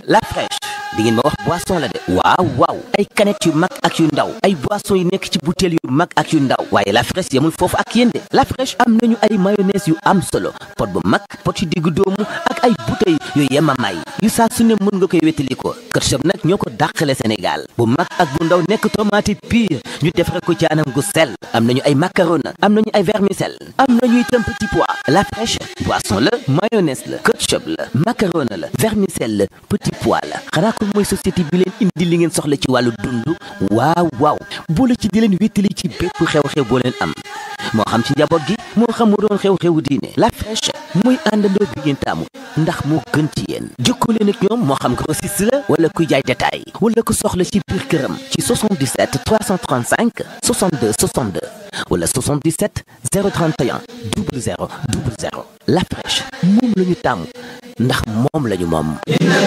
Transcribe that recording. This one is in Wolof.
la fraîche di ngeen ma wax boisson la de waaw waaw ay canettes yu mag ak yu ndaw ay boisson yu nekk ci bouteille yu mag ak yu ndaw waaye la fraîche yemul foofu ak yéen de la fraîche am nañu ay mayonnaise yu am solo pot bu mag pot yu diggu doomu ak ay bouteilles yu yemamaay yu saa su ne mën nga koy wétali ko ketchup nag ñoo ko dàqale Sénégal bu mag ak bu ndaw nekk tomate pure ñu defare ko ci anam gu sell am nañu ay macaroni am nañu ay vermicelle am nañu itam petit pois la fraîche boisson la mayonnaise la ketchup la macaroni la vermicelle la petit pois la xanaa ko mooy société bi leen indi li ngeen soxla ci wàllu dund waaw waaw boole ci di leen wéttali ci bépp xew-xew boo leen am moo xam ci njaboot gi moo xam mu doon xew-xewu diine la fraîche muy àndandoo bi ngeen taamu ndax moo gën ci yéen jokkoo leen ak ñoom moo xam grossiste la wala kuy jaay détail wala ko soxla ci biir këram ci 77 335 62 62 wala 77 031 00 00 la fraîche moom la ñu taamu ndax moom la ñu moom